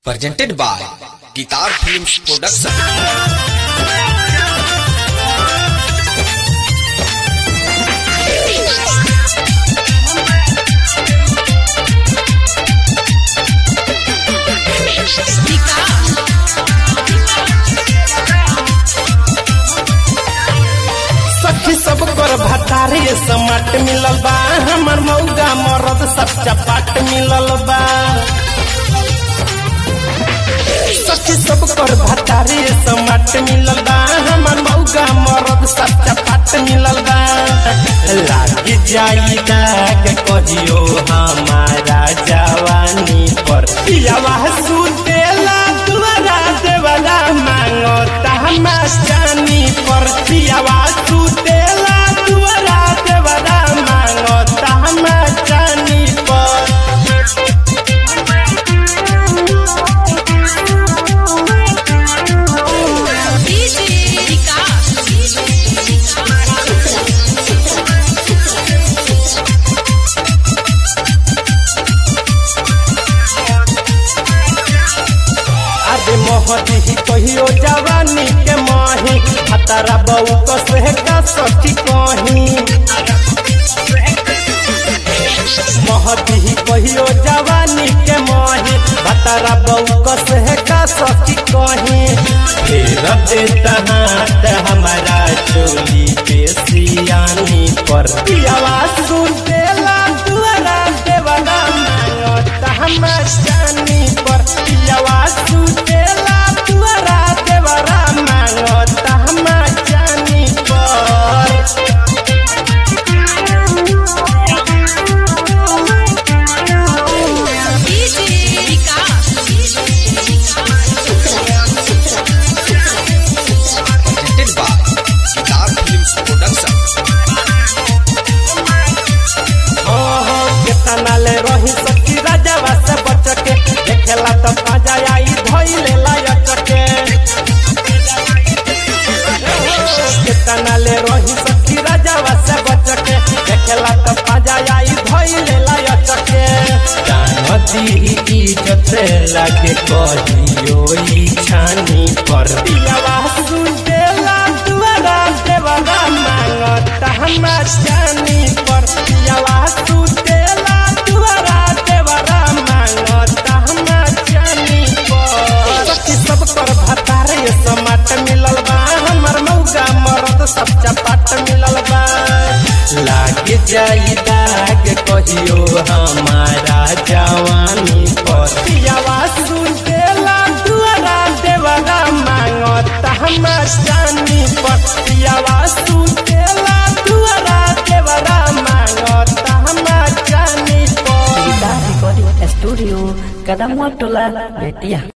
presented by Guitar Films Production. सखी सब कर भतारे समाट मिलल बा हमर मौगा मरद सब चपाट मिलल बा सखी सब कर भतारे समाट मिलल बा हमर मौगा मरद सब चपाट मिलल बा लाग जाई दाग कहियो हमारा जवानी पर पियावा सुतेला दुआरा देवला मांगता हम जानी पर पियावा सुतेला दुआरा देवला मांगता हम जानी पर अरे मोहदी ही कहियो जवानी के माही हतारा बऊ कसे का सखी कही मोहदी ही कहियो जवानी के माही हतारा बऊ कसे का सखी कही फेर देता हाथ हमारा चोली पे सियानी पर पियावा सुन देला दुआरा देवला मांगता हम जानी पर पियावा सुन देला दुआरा देवला मांगता हम जानी पर Presented by Guitar Films Production. ओहो केतना ले रही सखी राजावा से बच के देखेला तो पाजा आई धइले लायक के केतना ले रही सखी राजावा से बच के देखेला तो पाजा आई धइले लायक के जानती इज्जत लागे कहियो ई छानी पर पियावा सुन देला दुआरा देवला मांगता हम जानी पर पियावा सुन देला दुआरा देवला मांगता हम जानी पर सखी सब कर भतारे समाट मिलल बा हमर मौका मरद सब चपाट मिलल बा लाग जाई दाग कहियो हमारा जवानी पर पियावा सुन देला दुआरा देवला मांगता हम जानी पर पियावा सुन देला दुआरा देवला मांगता हम जानी पर Kita recording studio Kadang Tola Betia